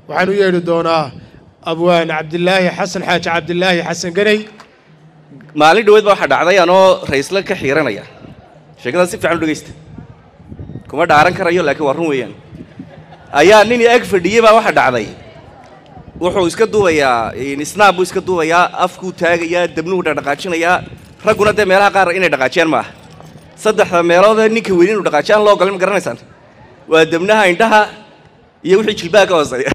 waxaan u yeedhi doonaa abwaan cabdilaahi xasan xaaji cabdilaahi xasan ganey maalin dhaweed baa waxaa dhacday anoo raysla ka xiiranaya sheekadaas si fiican u dhegaysta kuma dhaaran karayo laakiin waa run weeyaan ayaa nin ag fadhiyey baa waxaa dhacday wuxuu iska duubayaa snaab buu iska duubayaa afkuu taagayaa debnuhu dhaqdhaqaajinayaa ragguna dee meelaha qaar inay dhaqaajiyaan ma aha saddexda meeloodee ninka weyni inuu dhaqaajiyaan loo galay ma garanaysaan waa debnaha indhaha iyo wixii jilbaha ka hooseeya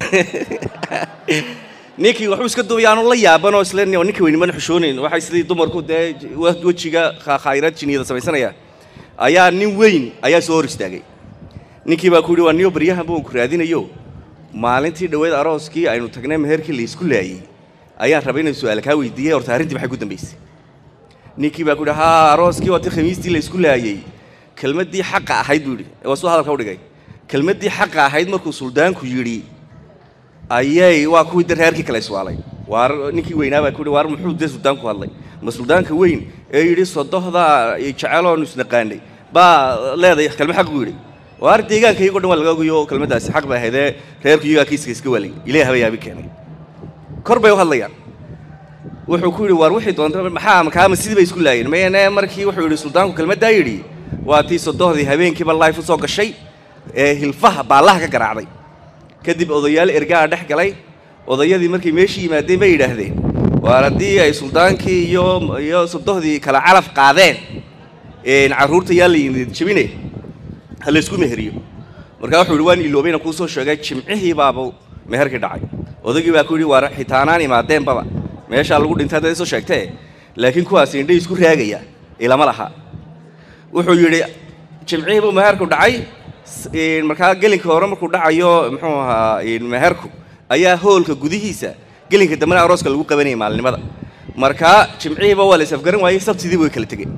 ninkii waxbuu iska duubaya aanu la yaabanoo isle ninka weyni mana xushoonayn waxay sidii dumarku dee wejiga khayrad jiniyada samaysanaya ayaa nin weyn ayaa soo hor istaagay ninkii baa ku yidhi waa niyo baryahan baan ku raadinayo maalintii dhoweed arooskii aynu tagnay meherkii laysku laayey ayaan rabay inay su-aal kaa weydiiyey horta arrintii maxay ku dambaysay ninkii baa ku yidhi haa arooskii waa tii khamiistii laysku laayey kelmaddii xaqa ahayd buu yidhi waa suu hadalka u dhigay kelmaddii xaqa ahayd markuu suldaanku yidhi ayay waa kuwii de reerkii kale iswaalay waar ninkii weynaa baa ku yidhi waar muxuu dee suldaanku hadlay ma suldaanka weyn ee yidhi sodohda jeceloonu isnaqaanay baa leedahay kelma xaq buu yidhi waar deegaankaygo dhan waa laga ogayo kelmaddaasi xaq bay ahaydee reerku iyagaa kiiska iska waalayay ilaah haba yaabi keenay kor bay u hadlayaan wuxuu ku yidhi waar wixii doonta maxaa makaama sidii bay isku laayeen mayne markii wuxuu yidhi suldaanku kelmaddaa yidhi waa tii sodohdii habeenkiiba life u soo gashay ee hilfaha baallaha ka garaacday kadib odayaal ergaa dhex galay odayadii markay meeshii yimaadeen bay yidhaahdeen waar haddii ay suldaankii iyo iyo sodohdii kala calaf qaadeen carruurta yaa la yimid jebine ha laysku meheriyo markaa wuxuu yidhi waan iloobayna kuu soo sheegay jimcihii baaba meherkii dhacay odaygii baa ku yidhi waar xitaanaan imaadeenbaba meeshaa lagu dhintay haddaad isoo sheegtee laakiin kuwaas indhay isku raagaya ilama laha wuxuu yidhi jimcihii buu meherku dhacay markaa gelinka hore markuu dhacayo muxuu ahaa meherku ayaa hoolka gudihiisa gelinka dambena arooska lagu qabanayay maalinimada markaa jimcihiiba waa la isafgaran waayey sabtidii way kala tegeen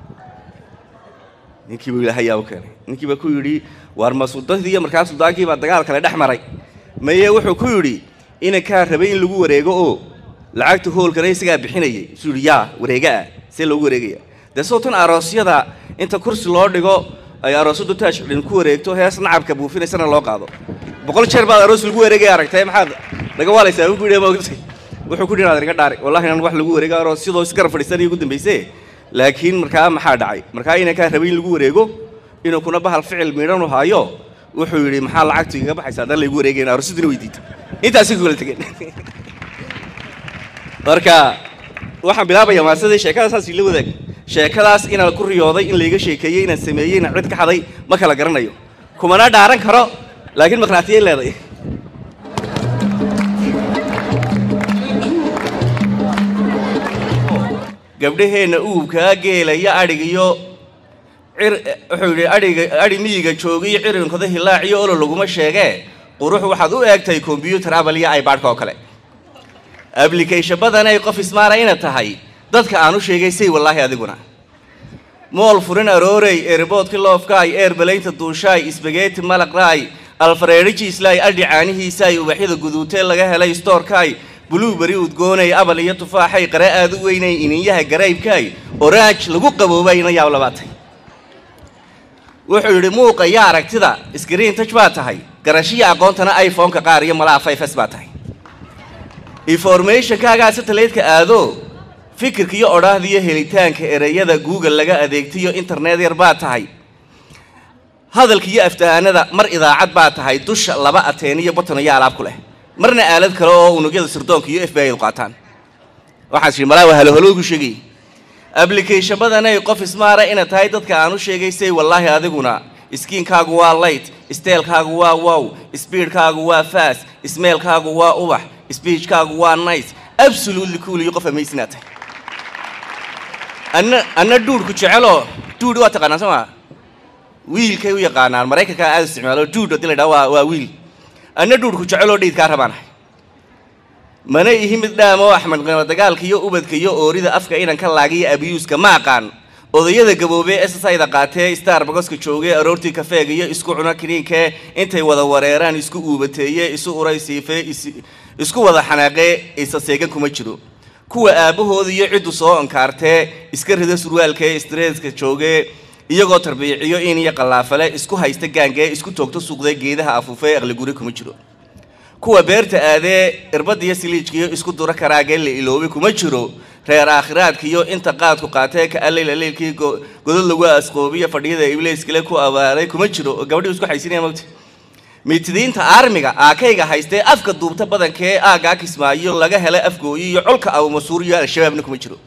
ninkii buu ilaahay yaa u keenay ninkii baa ku yidhi waar ma suldadii iyo markaa suldaankii baa dagaal kale dhex maray maye wuxuu ku yidhi inankaa rabay in lagu wareego oo lacagta hoolkana isagaa bixinayay isuu yidhi yaa wareega ah see loogu wareegaya dee sootan aroosyada inta kursi loo dhigo ay aroosadu taaj xidhin ku wareegto hees nacabka buufinaysana loo qaado boqol jeer baad aroos lagu wareegaya aragtay maxaad naga waalaysaa ku yidhi maogtay wuxuu ku yidhi naga dhaari wallahi inaan wax lagu wareego aroos sidoo isgarab fadhiisanaya ugu dambayse laakiin markaa maxaa dhacay markaa inankaa rabay in lagu wareego inuu kuna bahal ficil miidhan u haayo wuxuu yidhi maxaa lacagtu igaga baxaysa haddaan laygu wareegayn aroosaduna weydiita intaasi ku kala tegeen marka waxaan bilaabayaa maasadii sheekada saas ila wadaag sheekadaas inaan ku riyooday in layga sheekeeyey inaan sameeyey inaan cid ka xaday ma kala garanayo kumana dhaaran karo laakiin maqnaatiyay leeday gabdhaheenna uubkaa geelaya adhig iyo cir wuxuu yidhi adhiga adhi miyiga joogiyo cirinkooda hilaac iyo olo laguma sheegee qurux waxaad u eegtay kombyuutar abal iyo ibadhka oo kale ablication badanay qof ismaara ina tahay dadka aan u sheegay say wallaahi adiguna mool furin aroorey eerboodki loofkaay eerbalaynta duushaay isbageeti malaqraay alfareerijiislaay adhi caanihiisaay ubaxyada guduutee laga helay stoorkaay buluuberi udgoonay abal iyo tufaaxay qare aad u weynay ininyaha garaybkaay oraaj lagu qaboobayna yaab labaatay wuxuu yidhi muuqa iyo aragtida iskriin taj baa tahay garashiya aqoontana iphone-ka qaar iyo malaha fayfes baa tahay informationkaagaa satellite-ka aado fikirka iyo odhaahda iyo helitaanka ereyada google laga adeegtayo internet yar baa tahay hadalka iyo aftahanada mar idaacad baa tahay dusha laba ateen iyo batan iyo alaab ku leh marna aalad kale oo unugyada sirdoonka iyo f b i qaataan waxaas yidhi malaa waa halohalogu sheegay application badanay qof ismaara ina tahay dadka aan u sheegay say wallaahi adiguna skiinkaagu waa light steelkaagu waa wow speedkaagu waa fast smeelkaagu waa ubax speechkaagu waa nice absolutely cool iyo qof amazing aad tahay anna anna duudhku jeceloo duud waa taqaanaa soo maa wiilkay u yaqaanaan maraykanka aad isticmaalo duud haddii la yidhaha waa waa wiil anna duudhku jeceloo dhaydkaa rabaanahay mana ihi mid dhaamo axmed qimo dagaalka iyo ubadka iyo oorida afka inanka laagiyo abiyuuska ma aqaan odayada gaboobee ssida qaatee starbagoska joogee aroortii kafeega iyo isku cuna kiniinkee intay wada wareeraan isku uubateeye isu uraysiifee isku wada xanaaqee isa seegan kuma jiro kuwa aabbahooda iyo ciddu soo onkaartee iska rida surwaalkee stresska joogee iyagoo tarbiiciyo in iyo qallaafale isku haysta gaangee isku toogto suuqdee geedaha afuufee aqliguri kuma jiro kuwa beerta aadee irbadiyo siliijkiyo isku dura karaagee la iloobay kuma jiro reer aakhiraadkiyo inta qaadku qaatee ka alleyla leylkii godad lagu asqoobiyo fadhiyada ibleyskale ku abaaray kuma jiro oo gabadhii isku xaysinaya mogta mitidiinta aarmiga aakayga haystee afka duubta badankee aaggaa kismaayo laga helay afgooyi iyo colka abumasuuriyo al-shabaabna kuma jiro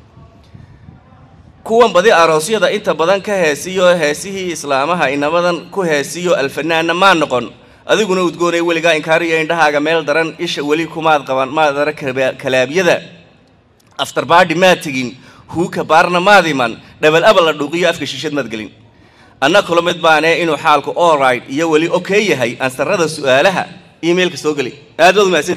kuwan badi aroosyada inta badan ka heesiyo heesihii islaamaha inamadan ku heesiyo alfanaanna maa noqon adiguna udgoonay weligaa inkaariyo indhahaaga meel daran isha weli kumaad qaban maadara kalaabyada aftarbaadhi maad tegin huuka baarna maad iman dhabal abal la dhuuqiyo afka shiishad maad gelin anna kula mid baane inuu xaalku allright iyo weli okey yahay ansarada su'aalaha emailka soo geli aad baad umahadsan